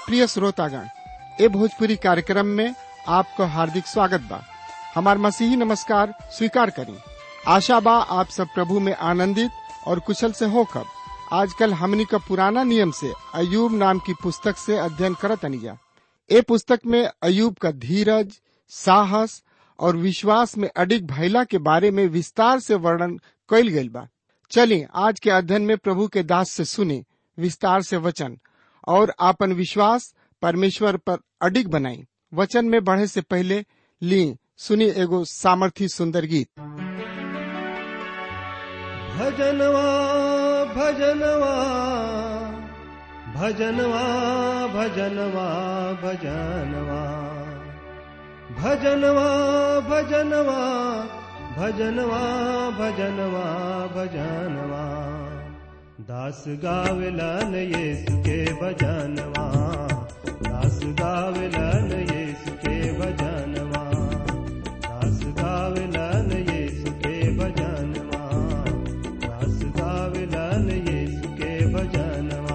प्रिय श्रोतागण ए भोजपुरी कार्यक्रम में आपको हार्दिक स्वागत बा हमार मसीही नमस्कार स्वीकार करी आशा बा आप सब प्रभु में आनंदित और कुशल से होकर आजकल हमनी का पुराना नियम से अयूब नाम की पुस्तक से अध्ययन करत अनिजा ए पुस्तक में अयूब का धीरज साहस और विश्वास में अडिग भैला के बारे में विस्तार से वर्णन कइल गइल बा चलिए आज के अध्ययन में प्रभु के दास से सुने विस्तार से वचन और आपन विश्वास परमेश्वर पर अडिग बनाई वचन में बढ़े से पहले ली सुनी एगो सामर्थी सुंदर गीत भजनवा भजनवा भजनवा भजनवा भजनवा भजनवा भजनवा भजनवा भजनवा भजनवा दास गावलन येसु के भजनवा दास गावलन येसु के भजनवा दास गावलन येसु के भजनवा दास गावलन येसु के भजनवा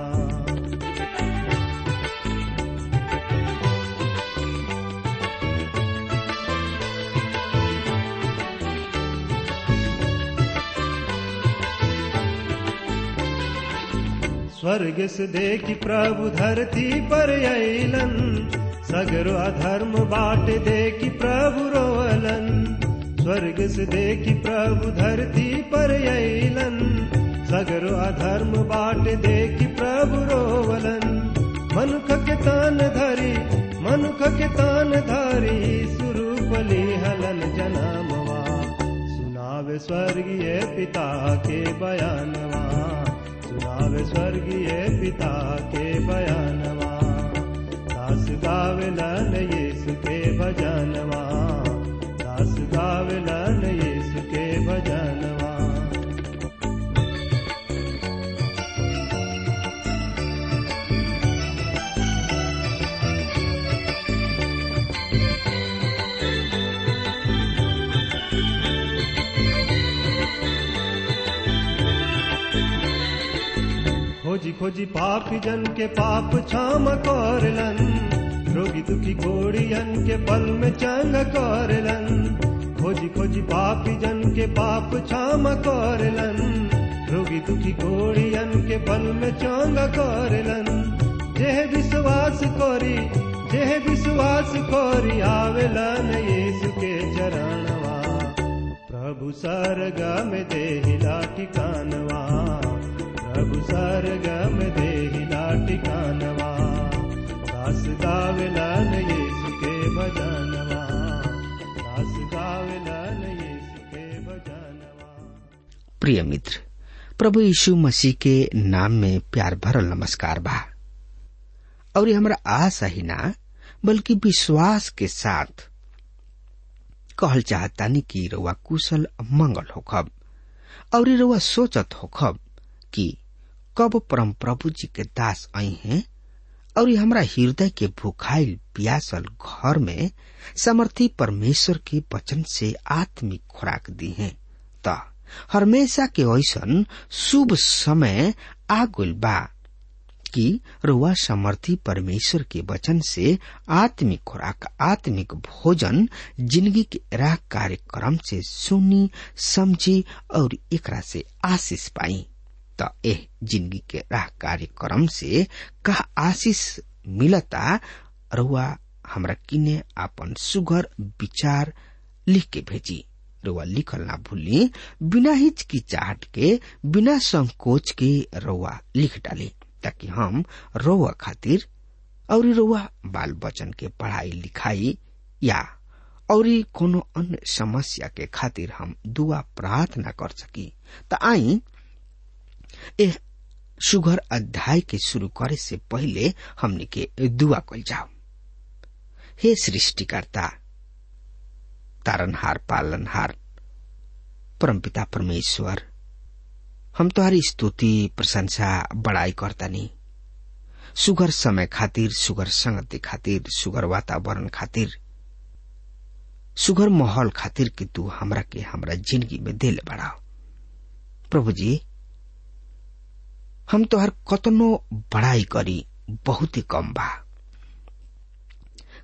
स्वर्ग से देखी प्रभु धरती पर अलन सगरो अधर्म बाट देखी प्रभु रोवलन स्वर्ग से देखी प्रभु धरती पर अलन सगरो अधर्म बाट देखी प्रभु रोवलन मनुख के तान धरी मनुख के तान धरी सुरूपली हलन जनामवा सुनावे स्वर्गीय पिता के बयानवा सुनावे स्वर्गीय पिता के बयानवा दास गावलन यीशु के भजनवा दास गावलन यीशु के भजनवा खोजी खोजी पापी जन के पाप क्षम करलन रोगी दुखी कोड़ियन के पल में चंग करलन खोजी खोजी पापी जन के पाप क्षम करलन रोगी दुखी कोड़ियन के पल में चंग करलन जेह विश्वास कोरी जेह विश्वास कोरी आवेलन यीशु के चरणवा प्रभु सरगा में देहिला ठिकानवा प्रभु सरगम देहिला ठिकानवा दास गावलन यीशु के भजनवा दास गावलन यीशु के भजनवा प्रिय मित्र प्रभु यीशु मसीह के नाम में प्यार भरल नमस्कार बा और ये हमरा आशा ही ना बल्कि विश्वास के साथ कहल चाहतानी कि रउआ कुशल मंगल होखब और ये रउआ सोचत होखब कि कब परम प्रभु जी के दास आई हैं और ये हमरा हृदय के भूखाइल प्यासल घर में समर्थी परमेश्वर के वचन से आत्मिक खुराक दी हैं त हमेशा के ऐसन शुभ समय आ गइल बा कि रुआ समर्थी परमेश्वर के वचन से आत्मिक खुराक आत्मिक भोजन जिंदगी के राह कार्यक्रम से सुनी समझी और एकरा से आशीष पाई त एह जिंदगी के राह कार्यक्रम से का आशीष मिलता रुआ हमरा किने आपन सुगर विचार लिख के भेजी रुआ लिखल ना भूली बिना हिचकिचाहट के बिना संकोच के रुआ लिख डाली ताकि हम रोआ खातिर और रोआ बाल बच्चन के पढ़ाई लिखाई या और कोनो अन्य समस्या के खातिर हम दुआ प्रार्थना कर सकी त आई एह सुगर अध्याय के शुरू करे से पहले हमने के दुआ कल जाओ हे सृष्टिकर्ता तारनहार पालनहार परमपिता परमेश्वर हम तुम्हारी स्तुति प्रशंसा बड़ाई करतानी सुगर समय खातिर सुगर संगति खातिर सुगर वातावरण खातिर सुगर माहौल खातिर कि तू हमरा के हमरा जिंदगी में दिल बढ़ाओ प्रभु जी हम तोहर कतनो बड़ाई करी बहुत ही कम बा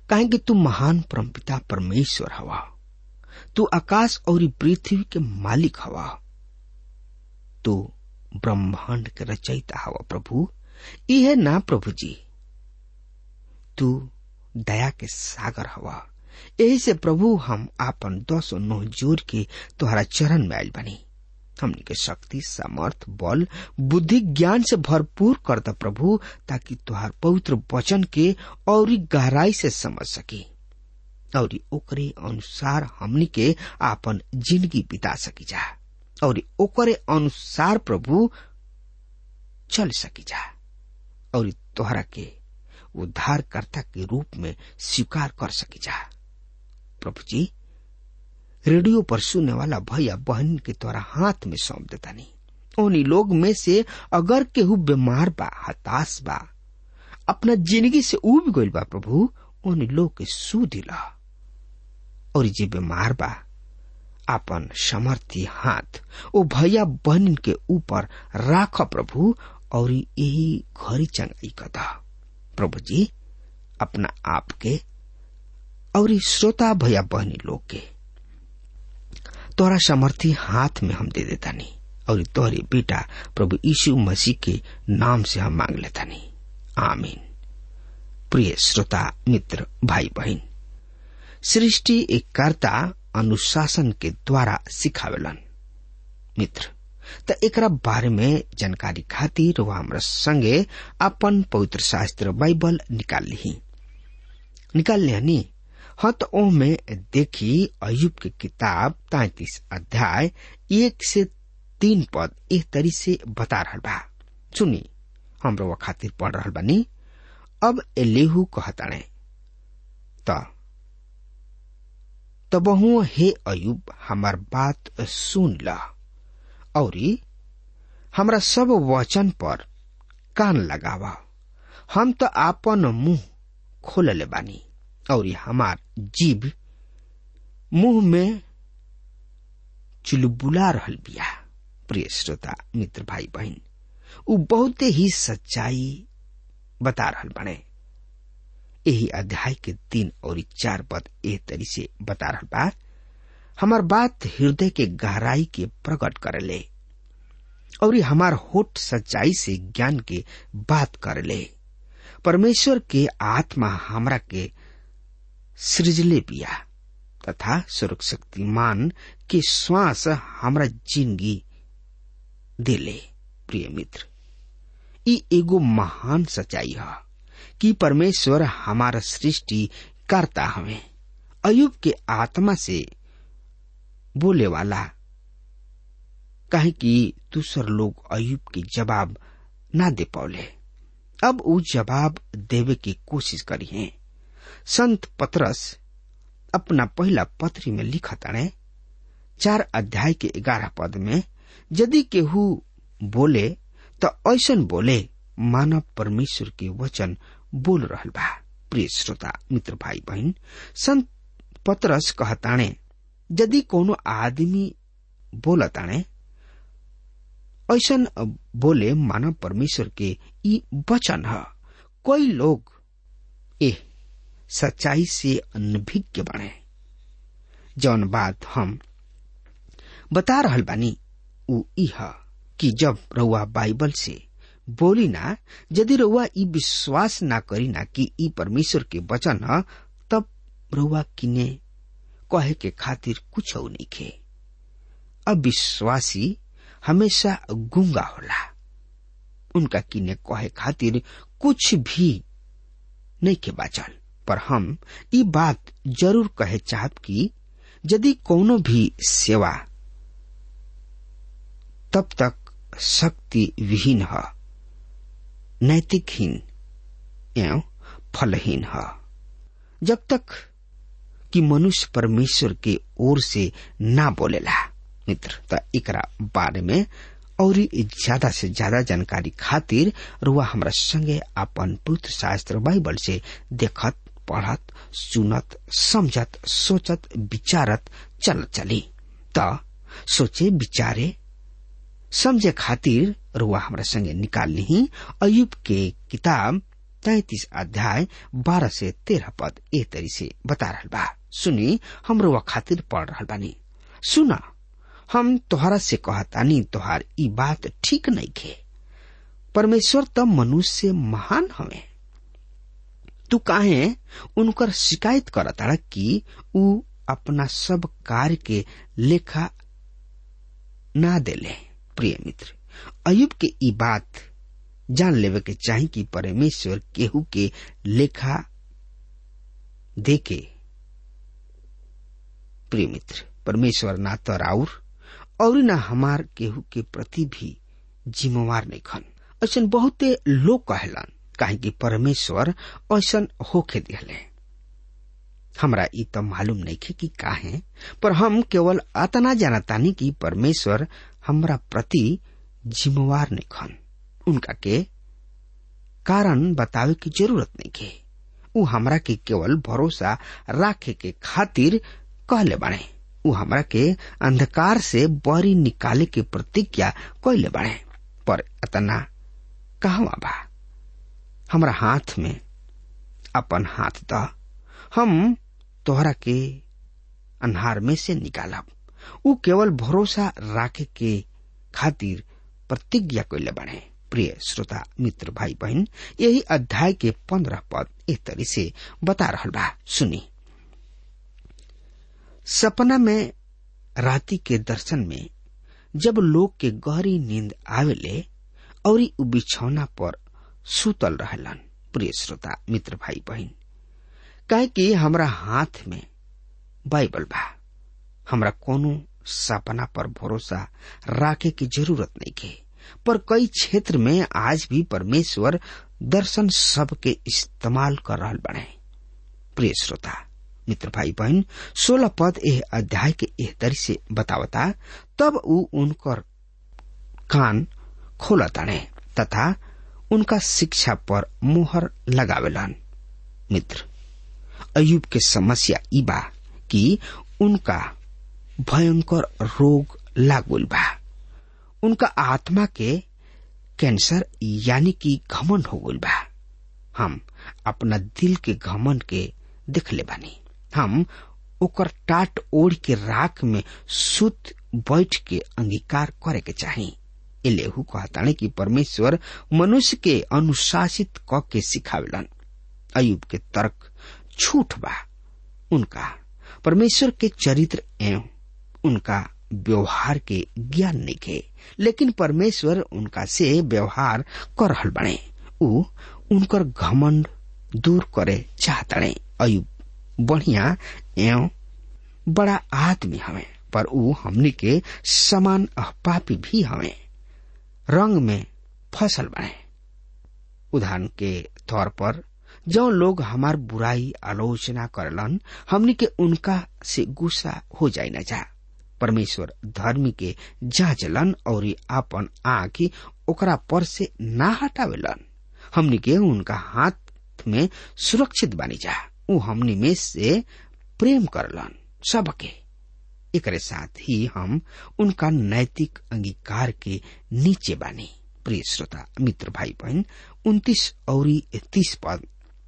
काहे कि तू महान परमपिता परमेश्वर हवा तू आकाश और पृथ्वी के मालिक हवा तू ब्रह्मांड के रचयिता हवा प्रभु यह ना प्रभु जी तू दया के सागर हवा यही से प्रभु हम आपन दस नौ जोर के तुम्हारा चरण में आयल बनी हमनी के शक्ति सामर्थ बल बुद्धि ज्ञान से भरपूर कर द प्रभु ताकि तुहार पवित्र वचन के और गहराई से समझ सकी और ओकरे अनुसार हमनी के आपन जिंदगी बिता सकी जा और ओकरे अनुसार प्रभु चल सकी जा और तोहरा के उद्धारकर्ता के रूप में स्वीकार कर सकी जा प्रभु जी रेडियो पर सुनने वाला भैया बहन के तोरा हाथ में सौंप देता नहीं उन्हीं लोग में से अगर केहू बीमार बा हताश बा अपना जिंदगी से उब गइल बा प्रभु उन लोग के सू दिला और जे बीमार बा अपन समर्थी हाथ ओ भैया बहन के ऊपर राख प्रभु और यही घरी चंगाई कदा प्रभु जी अपना आप के और श्रोता भैया बहनी लोग के तोरा समर्थी हाथ में हम दे देता नहीं और तोहरे बेटा प्रभु यीशु मसीह के नाम से हम मांग लेता नहीं आमीन प्रिय श्रोता मित्र भाई बहन सृष्टि एक कर्ता अनुशासन के द्वारा सिखावेलन मित्र त एकरा बारे में जानकारी खातिर वह हमरा संगे अपन पवित्र शास्त्र बाइबल निकाल ली निकाल लिया हाँ तो ओ में देखी अयुब के किताब तैतीस अध्याय एक से तीन पद एक तरी से बता रहा बा सुनी हम वो खातिर पढ़ रहा बानी अब एलेहू कहताणे त तबहू हे अयुब हमार बात सुन ल औरी हमरा सब वचन पर कान लगावा हम तो आपन मुंह खोलले बानी और हमार जीव मुंह में चुलबुला रहल बिया प्रिय श्रोता मित्र भाई बहन उ बहुते ही सच्चाई बता रहल बने यही अध्याय के तीन और चार पद एह तरी से बता रहल बा हमार बात हृदय के गहराई के प्रकट करेले और हमार होठ सच्चाई से ज्ञान के बात करेले परमेश्वर के आत्मा हमरा के सृजले बिया तथा स्वर्ग शक्तिमान के श्वास हमरा जिंदगी देले प्रिय मित्र ई एगो महान सच्चाई है कि परमेश्वर हमारा सृष्टि करता हमें अयुब के आत्मा से बोले वाला कहे कि दूसर लोग अयुब के जवाब ना दे पौले अब वो जवाब देवे की कोशिश करी है संत पतरस अपना पहला पत्री में लिखा ताणे चार अध्याय के ग्यारह पद में यदि केहू बोले तो ऐसन बोले मानव परमेश्वर के वचन बोल रहल बा प्रिय श्रोता मित्र भाई बहन संत पतरस कहताणे यदि कोनो आदमी बोलताणे ऐसन बोले मानव परमेश्वर के ई वचन है कोई लोग ए सच्चाई से अनभिज्ञ बने जौन बात हम बता रहल बानी उ ई है कि जब रउआ बाइबल से बोली ना यदि रउआ ई विश्वास ना करी ना कि ई परमेश्वर के वचन है तब रउआ किने कहे के खातिर कुछ नहीं खे अविश्वासी हमेशा गुंगा होला उनका किने कहे खातिर कुछ भी नहीं के बाचल पर हम ई बात जरूर कहे चाहत कि यदि कोनो भी सेवा तब तक शक्ति विहीन है नैतिकहीन एवं फलहीन है जब तक कि मनुष्य परमेश्वर के ओर से ना बोलेला मित्र त एकरा बारे में और ज्यादा से ज्यादा जानकारी खातिर रुआ हमरा संगे अपन पुत्र शास्त्र बाइबल से देखत पढ़त सुनत समझत सोचत विचारत चल चली त सोचे विचारे समझे खातिर रुआ हमरा संगे निकाल ली अयुब के किताब तैतीस अध्याय बारह से तेरह पद ए तरी से बता रहल बा सुनी हमरो वा खातिर पढ़ रहल बानी सुना हम तोहरा से कहतानी तोहार ई बात ठीक नहीं खे परमेश्वर त मनुष्य से महान हवे तू काहे उनकर शिकायत करता कि ऊ अपना सब कार्य के लेखा ना देले प्रिय मित्र अयुब के ई बात जान लेवे के चाही कि परमेश्वर केहू के लेखा देके प्रिय मित्र परमेश्वर ना तो राउर और न हमार केहू के प्रति भी जिम्मेवार नहीं खन ऐसा बहुते लोग कहलन काहे कि परमेश्वर ऐसा होके दिहले हमरा ई तो मालूम नहीं खे कि काहे पर हम केवल अतना जानतानी कि परमेश्वर हमरा प्रति जिम्मेवार नहीं खन उनका के कारण बतावे की जरूरत नहीं के उ हमरा के केवल भरोसा राखे के खातिर कहले बाड़े उ हमरा के अंधकार से बरी निकाले के प्रतिज्ञा कैले बाड़े पर अतना कहवा बा हमरा हाथ में अपन हाथ द हम तोहरा के अन्हार में से निकालब उ केवल भरोसा राखे के खातिर प्रतिज्ञा कैले बाड़े प्रिय श्रोता मित्र भाई बहन यही अध्याय के पंद्रह पद एक तरी से बता रहा बा सुनी सपना में राति के दर्शन में जब लोग के गहरी नींद आवेले और उ बिछौना पर सुतल रहलन प्रिय श्रोता मित्र भाई बहन काहे कि हमरा हाथ में बाइबल बा हमरा कोनो सपना पर भरोसा राखे की जरूरत नहीं के पर कई क्षेत्र में आज भी परमेश्वर दर्शन सब के इस्तेमाल कर रहा बने प्रिय श्रोता मित्र भाई बहन सोलह पद एह अध्याय के एह तरी से बतावता तब उ उनकर कान खोलताने तथा उनका शिक्षा पर मोहर लगावेलन मित्र अयुब के समस्या ई बा कि उनका भयंकर रोग लागुल बा उनका आत्मा के कैंसर यानी कि घमन हो गल बा हम अपना दिल के घमन के देखले बानी हम ओकर टाट ओढ़ के राख में सुत बैठ के अंगीकार करे के चाही एलेहू कहताने कि परमेश्वर मनुष्य के अनुशासित क के सिखावेलन अयुब के तर्क झूठ बा उनका परमेश्वर के चरित्र एवं उनका व्यवहार के ज्ञान नहीं के लेकिन परमेश्वर उनका से व्यवहार कर रहल बने उ उनकर घमंड दूर करे चाहतड़े अयुब बढ़िया एवं बड़ा आदमी हवे पर उ हमनी के समान पापी भी हवे रंग में फसल बने उदाहरण के तौर पर जो लोग हमार बुराई आलोचना करलन हमनी के उनका से गुस्सा हो जाए न जा परमेश्वर धर्मी के जांचलन और आपन आँख ओकरा पर से ना हटावेलन हमनी के उनका हाथ में सुरक्षित बानी जा उ हमनी में से प्रेम करलन सबके एकरे साथ ही हम उनका नैतिक अंगीकार के नीचे बानी प्रिय श्रोता मित्र भाई बहन उन्तीस और तीस पद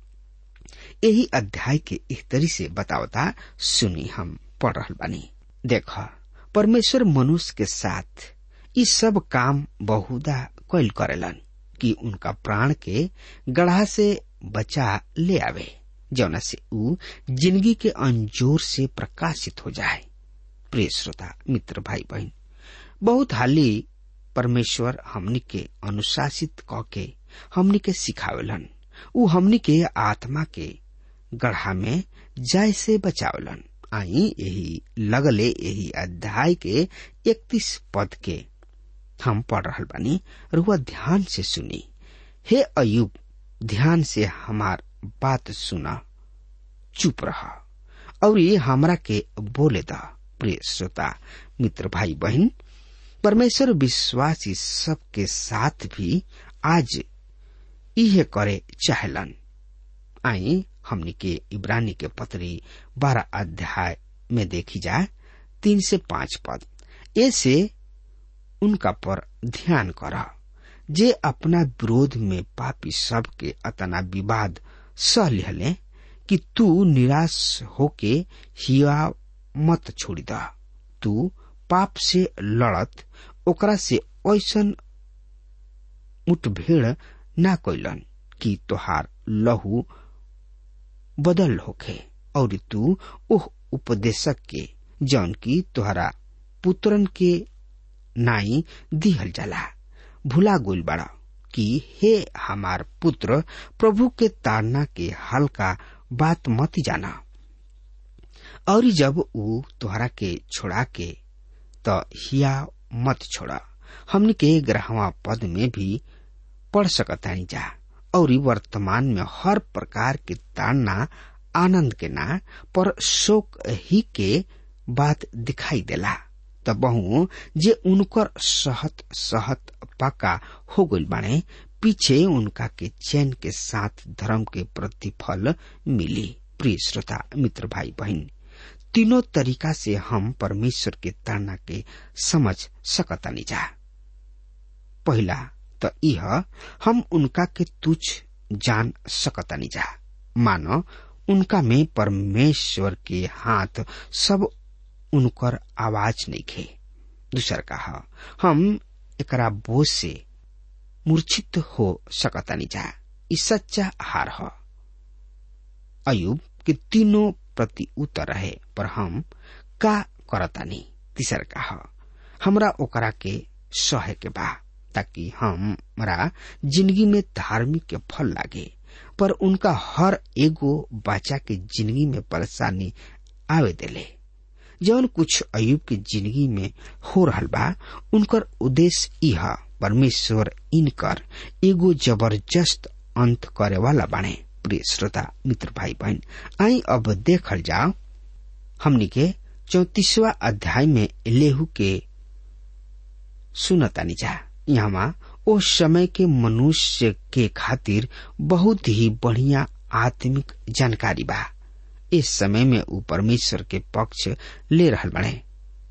यही अध्याय के एक तरी से बतावता सुनी हम पढ़ रहा बानी देख परमेश्वर मनुष्य के साथ ये सब काम बहुधा कैल करेलन कि उनका प्राण के गढ़ा से बचा ले आवे जौना से ऊ जिंदगी के अंजोर से प्रकाशित हो जाए प्रिय श्रोता मित्र भाई बहन बहुत हाली परमेश्वर हमनी के अनुशासित क के हमनी के सिखावेलन ऊ हमनी के आत्मा के गढ़ा में जाय से बचावलन आई यही लगले यही अध्याय के इकतीस पद के हम पढ़ रहा बानी रुआ ध्यान से सुनी हे अयुब ध्यान से हमार बात सुना चुप रहा और ये हमरा के बोले दा प्रिय श्रोता मित्र भाई बहन परमेश्वर विश्वासी सबके साथ भी आज इहे करे चाहलन आई हमनी के इब्रानी के पत्री बारह अध्याय में देखी जाए तीन से पांच पद ऐसे उनका पर ध्यान कर जे अपना विरोध में पापी सब के अतना विवाद सह लिहले कि तू निराश होके हिया मत छोड़ी द तू पाप से लड़त ओकरा से ऐसन मुठभेड़ ना कैलन कि तोहार लहू बदल होखे और तू ओह उपदेशक के जौन की तोहरा पुत्रन के नाई दिहल जाला भुला गोल बड़ा कि हे हमार पुत्र प्रभु के ताड़ना के हल्का बात मत जाना और जब ऊ तोहरा के छोड़ा के त हिया मत छोड़ा हमने के ग्रहवा पद में भी पढ़ सकतानी जा और वर्तमान में हर प्रकार के ताड़ना आनंद के ना पर शोक ही के बात दिखाई देला त बहु जे उनकर सहत सहत पक्का हो गइल बाणे पीछे उनका के चैन के साथ धर्म के प्रतिफल मिली प्रिय श्रोता मित्र भाई बहन तीनों तरीका से हम परमेश्वर के ताड़ना के समझ सकतानी जा पहला त यह हम उनका के तुच्छ जान सकतानी जा मानो उनका में परमेश्वर के हाथ सब उनकर आवाज नहीं खे दूसर कहा हम एकरा बोझ से मूर्छित हो सकतानी जा ई सच्चा हार ह अयुब के तीनों प्रति उत्तर रहे पर हम का करतानी तीसर कहा हमरा ओकरा के सहे के बा ताकि हमरा जिंदगी में धार्मिक के फल लागे पर उनका हर एगो बच्चा के जिंदगी में परेशानी आवे देले जौन कुछ अयुब के जिंदगी में हो रहा बा उनकर उद्देश्य यह परमेश्वर इनकर एगो जबरदस्त अंत करे वाला बाणे प्रिय श्रोता मित्र भाई बहन आई अब देखल जाओ हमनी के चौतीसवा अध्याय में लेहू के सुनतानी जा यहाँ ओ समय के मनुष्य के खातिर बहुत ही बढ़िया आत्मिक जानकारी बा इस समय में ऊ परमेश्वर के पक्ष ले रहल बने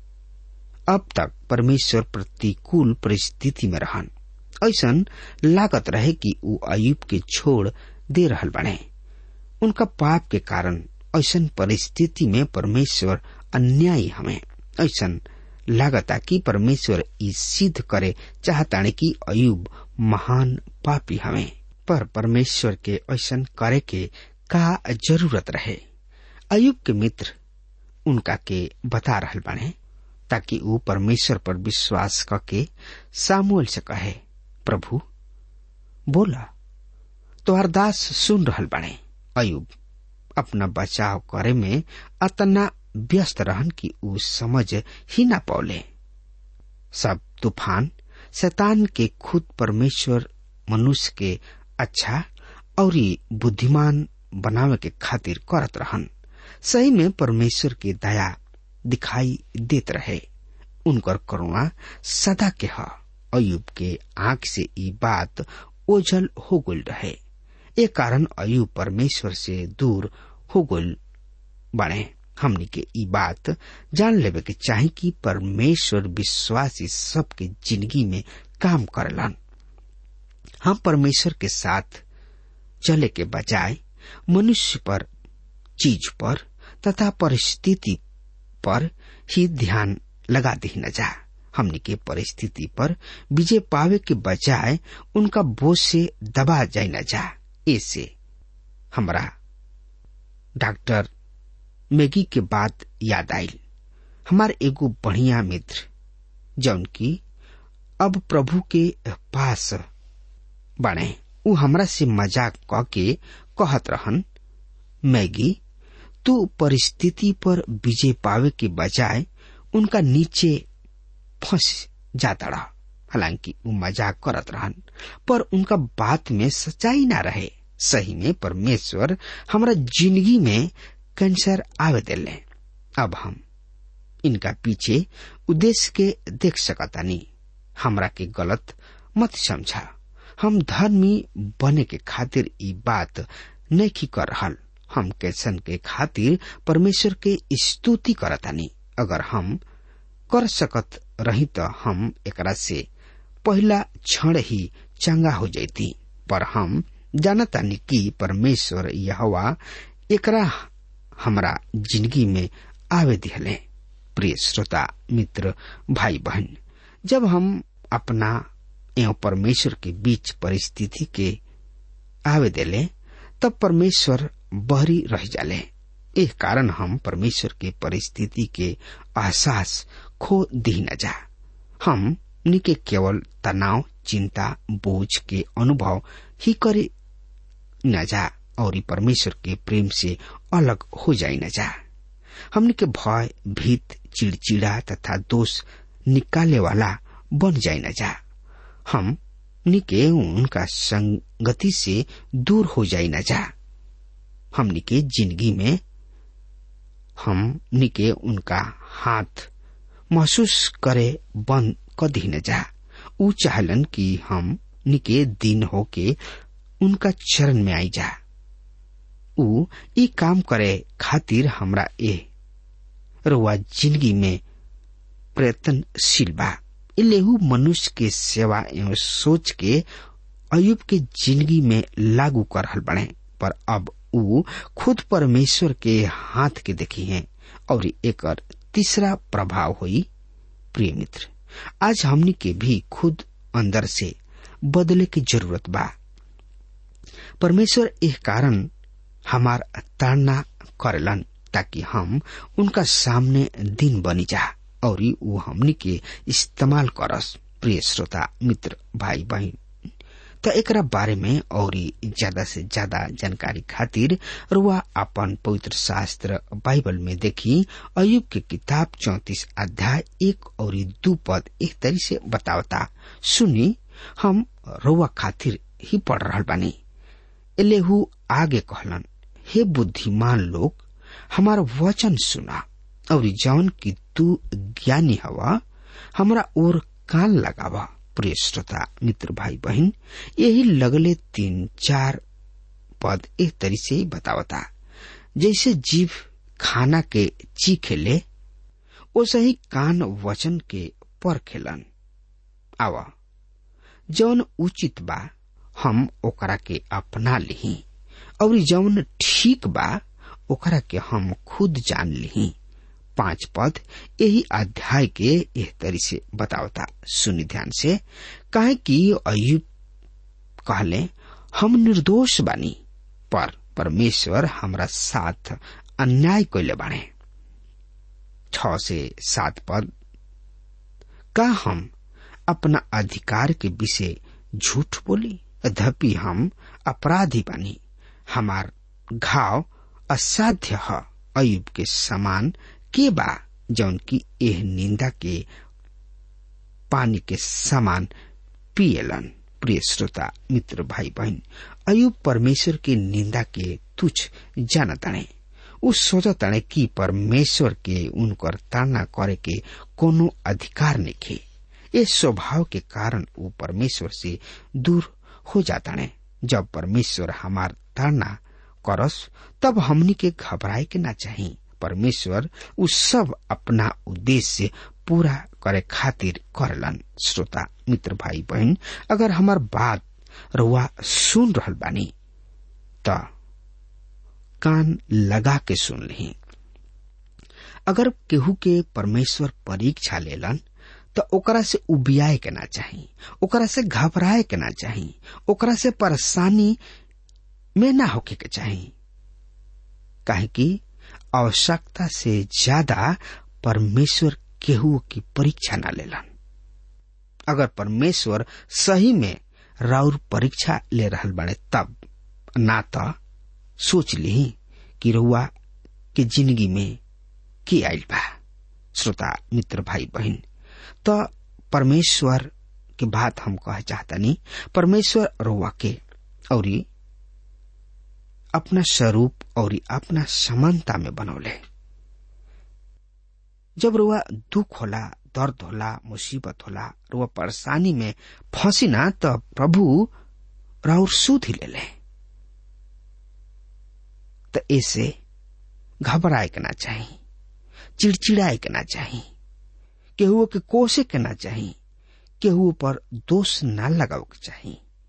अब तक परमेश्वर प्रतिकूल परिस्थिति में रहन ऐसन लागत रहे कि ऊ अयुब के छोड़ दे रहल बने उनका पाप के कारण ऐसन परिस्थिति में परमेश्वर अन्यायी हमें ऐसन लागता कि परमेश्वर ई सिद्ध करे चाहताने कि अयुब महान पापी हमें पर परमेश्वर के ऐसन करे के का जरूरत रहे अयुब के मित्र उनका के बता रहल बाने ताकि वो परमेश्वर पर विश्वास करके सामुएल से कहे प्रभु बोला तोहर दास सुन रहल बाने अयुब अपना बचाव करे में अतना व्यस्त रहन कि ऊ समझ ही ना पौले सब तूफान शैतान के खुद परमेश्वर मनुष्य के अच्छा और बुद्धिमान बनावे के खातिर करत रहन सही में परमेश्वर की दया दिखाई देत रहे उनकर करुणा सदा के ह अयुब के आंख से ई बात ओझल हो गल रहे ए कारण अयुब परमेश्वर से दूर हो गल बने हमनी के ई बात जान लेवे के चाही कि परमेश्वर विश्वासी सबके जिंदगी में काम करलन हम परमेश्वर के साथ चले के बजाय मनुष्य पर चीज पर तथा परिस्थिति पर ही ध्यान लगा दी न जा हमने के परिस्थिति पर विजय पावे के बजाय उनका बोझ से दबा जाए न जा ऐसे हमरा डॉक्टर मैगी के बात याद आयल हमार एगो बढ़िया मित्र जौन की अब प्रभु के पास बने उ हमरा से मजाक क के कहत रहन मैगी तू परिस्थिति पर विजय पावे के बजाय उनका नीचे फंस जाता रहा हालांकि वो मजाक करत रहन पर उनका बात में सच्चाई ना रहे सही में परमेश्वर हमारा जिंदगी में कैंसर आवे दिले अब हम इनका पीछे उद्देश्य के देख सकता नहीं हमरा के गलत मत समझा हम धर्मी बने के खातिर ई बात नहीं कर रहल हम कैसन के खातिर परमेश्वर के स्तुति करतानी अगर हम कर सकत रही तो हम एकरा से पहला क्षण ही चंगा हो जाती पर हम जानतानी कि परमेश्वर यहवा एकरा हमरा जिंदगी में आवे दिहले प्रिय श्रोता मित्र भाई बहन जब हम अपना एवं परमेश्वर के बीच परिस्थिति के आवे देले तब परमेश्वर बहरी रह जाले एह कारण हम परमेश्वर के परिस्थिति के एहसास खो दी न जा हम निके केवल तनाव चिंता बोझ के अनुभव ही करे न जा और ई परमेश्वर के प्रेम से अलग हो जाए न जा हमने के भय भीत चिड़चिड़ा तथा दोष निकाले वाला बन जाए न जा हम निके उनका संगति से दूर हो जाए न जा हमनी के जिंदगी में हम निके उनका हाथ महसूस करे बंद क दी न जा ऊ चाहलन कि हम निके दिन होके उनका चरण में आई जा ऊ ई काम करे खातिर हमरा ए रुआ जिंदगी में प्रयत्नशील बा इलेहू मनुष्य के सेवा एवं सोच के अयुब के जिंदगी में लागू कर रहल बने पर अब ऊ खुद परमेश्वर के हाथ के देखी हैं और एक तीसरा प्रभाव हुई प्रिय मित्र आज हमनी के भी खुद अंदर से बदले की जरूरत बा परमेश्वर एह कारण हमार ताड़ना करेलन ताकि हम उनका सामने दिन बनी जा और वो हमनी के इस्तेमाल करस प्रिय श्रोता मित्र भाई बहन तो एकरा बारे में और ज्यादा से ज्यादा जानकारी खातिर रुआ अपन पवित्र शास्त्र बाइबल में देखी अयुब के किताब चौतीस अध्याय एक और दू पद एक तरी से बतावता सुनी हम रुआ खातिर ही पढ़ रहा बानी एलेहू आगे कहलन हे बुद्धिमान लोग हमारा वचन सुना और जौन की तू ज्ञानी हवा हमरा और कान लगावा प्रिय श्रोता मित्र भाई बहन यही लगले तीन चार पद एक तरी से बतावता जैसे जीव खाना के चीखे ले वैसे ही कान वचन के पर खेलन आवा जौन उचित बा हम ओकरा के अपना लिही और जौन ठीक बा ओकरा के हम खुद जान लिही पांच पद यही अध्याय के एह तरी से बतावता सुनि ध्यान से काहे कि अयुब कहले हम निर्दोष बानी पर परमेश्वर हमरा साथ अन्याय कैले बाणे छ से सात पद का हम अपना अधिकार के विषय झूठ बोली यद्यपि हम अपराधी बानी हमार घाव असाध्य है अयुब के समान के बा जौन की एह निंदा के पानी के समान पियलन प्रिय श्रोता मित्र भाई बहन अयुब परमेश्वर के निंदा के तुच्छ जानताणे उ सोचताणे कि परमेश्वर के उनकर ताड़ना करे के कोनो अधिकार नहीं ये स्वभाव के कारण वो परमेश्वर से दूर हो जाताणे जब परमेश्वर हमार ताड़ना करस तब हमनी के घबराए के ना चाहिए परमेश्वर उ सब अपना उद्देश्य पूरा करे खातिर करलन श्रोता मित्र भाई बहन अगर हमार बात रुआ सुन रहल बानी त कान लगा के सुन ली अगर केहू के परमेश्वर परीक्षा लेलन तो ओकरा से उबियाए के ना चाही ओकरा से घबराए के ना चाही ओकरा से परेशानी में ना होके के चाही काहे कि आवश्यकता से ज्यादा परमेश्वर केहू की परीक्षा ना लेलन अगर परमेश्वर सही में राउर परीक्षा ले रहल बड़े तब ना तो सोच ली कि रउआ के जिंदगी में की आयल बा श्रोता मित्र भाई बहन तो परमेश्वर के बात हम कह चाहता नहीं परमेश्वर रउआ के और अपना स्वरूप और अपना समानता में बनौले जब रुआ दुख होला दर्द होला मुसीबत होला रुआ परेशानी में फंसी ना तो प्रभु राउर सूद ही ले ले तो ऐसे घबराए के ना चाहिए चिड़चिड़ाए के ना चाहिए केहू के कोसे के ना चाहिए केहू पर दोष ना लगाओ के चाहिए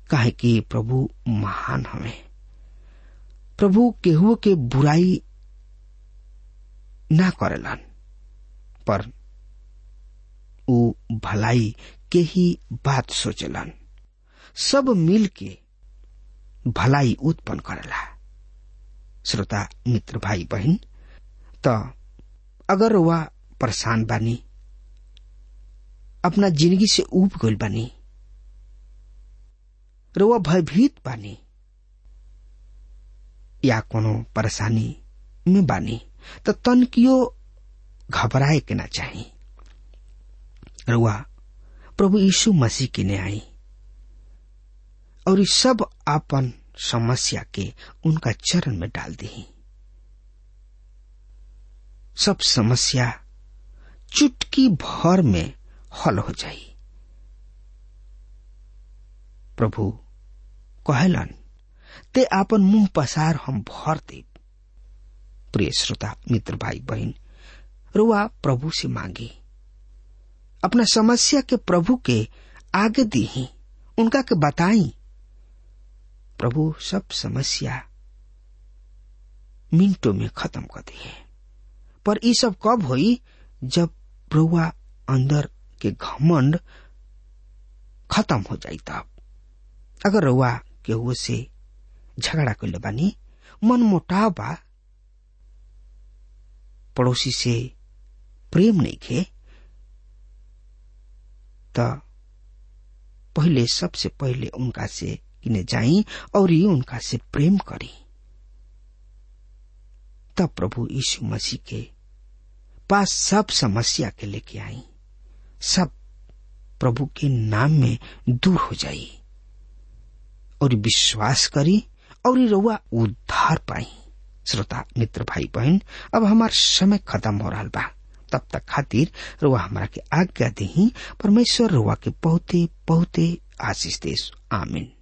काहे कि प्रभु महान हवे प्रभु केहू के बुराई ना करेलन पर ऊ भलाई के ही बात सोचलन सब मिल के भलाई उत्पन्न करेला श्रोता मित्र भाई बहन त अगर वह परेशान बानी अपना जिंदगी से उब गइल बानी र वह भयभीत बानी या कोनो परेशानी में बानी त तनकियो घबराए के ना चाही र वह प्रभु यीशु मसीह के ने आई और इस सब आपन समस्या के उनका चरण में डाल दी सब समस्या चुटकी भर में हल हो जाई प्रभु कहलन ते आपन मुंह पसार हम भर दे प्रिय श्रोता मित्र भाई बहन रुआ प्रभु से मांगी अपना समस्या के प्रभु के आगे दी ही उनका के बताई प्रभु सब समस्या मिनटों में खत्म कर दिए पर ये सब कब हुई जब प्रभुआ अंदर के घमंड खत्म हो जाई तब अगर रउआ केहू से झगड़ा कर बानी मन मोटाव बा पड़ोसी से प्रेम नहीं खे त पहले सबसे पहले उनका से किने जाई और ये उनका से प्रेम करी तब प्रभु यीशु मसीह के पास सब समस्या के लेके आई सब प्रभु के नाम में दूर हो जाई और विश्वास करी और रउआ उद्धार पाई श्रोता मित्र भाई बहन अब हमार समय खत्म हो रहा बा तब तक खातिर रुआ हमारा के आज्ञा दही परमेश्वर रुआ के बहुते बहुते आशीष देश आमीन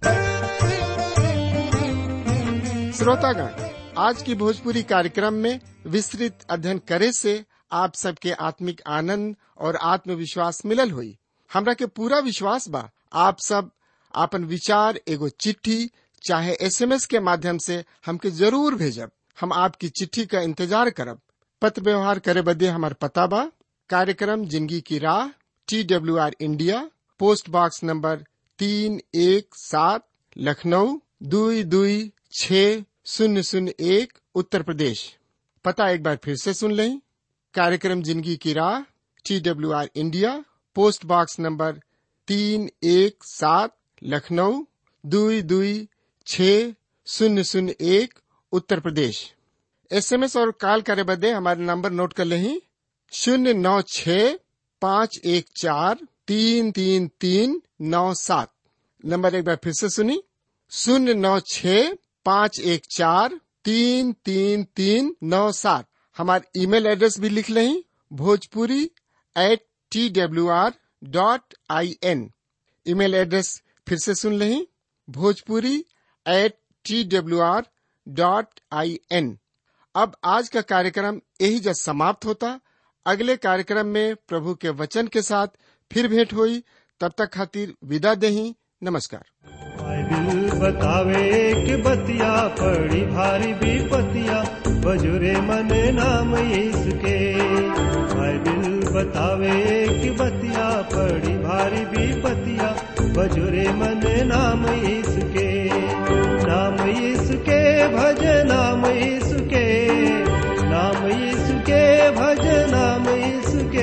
श्रोतागण आज की भोजपुरी कार्यक्रम में विस्तृत अध्ययन करे से आप सबके आत्मिक आनंद और आत्मविश्वास मिलल हुई हमरा के पूरा विश्वास बा आप सब आपन विचार एगो चिट्ठी चाहे एसएमएस के माध्यम से हमके जरूर भेजब हम आपकी चिट्ठी का इंतजार करब पत्र व्यवहार करे बदे हमार पता बा कार्यक्रम जिंदगी की राह T W R India post box number तीन एक सात लखनऊ दुई दुई छ शून्य शून्य एक उत्तर प्रदेश पता एक बार फिर से सुन लें कार्यक्रम जिंदगी की राह T W R India post box number तीन एक सात लखनऊ दुई दुई छ शून्य शून्य एक उत्तर प्रदेश एसएमएस और कॉल करे बदे हमारे नंबर नोट कर लें शून्य नौ छ पाँच एक चार तीन तीन तीन नौ सात नंबर एक बार फिर से सुनी शून्य नौ छ पाँच एक चार तीन तीन तीन नौ सात हमारे ईमेल एड्रेस भी लिख लें Bhojpuri at T W R dot I N email address फिर से सुन लें Bhojpuri at T W R dot I N अब आज का कार्यक्रम यही जब समाप्त होता अगले कार्यक्रम में प्रभु के वचन के साथ फिर भेंट हुई तब तक खातिर विदा दही नमस्कार बाइबिल बतावे कि बतिया पड़ी भारी विपतिया बजुरे मने नाम इसके बाइबिल बतावे कि बतिया पड़ी भारी विपतिया बजुरे मने नाम इसके नाम इसके भज नाम इसके नाम इसके भज नाम इसके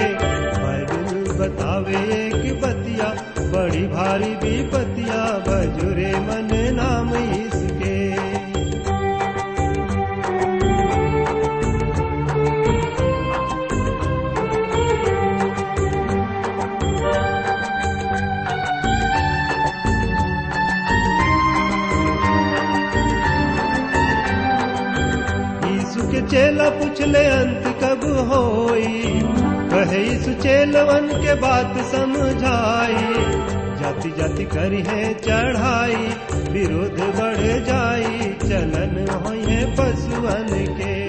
बाइबिल बतावे कि बतिया बड़ी भारी विपतिया बजुरे मन नाम इसके यीशु के चेला पूछले अंत कब होई कहे यीशु चेलवन के बात समझाई जाति जाति करी है चढ़ाई विरोध बढ़ जाई चलन होए पशुअन के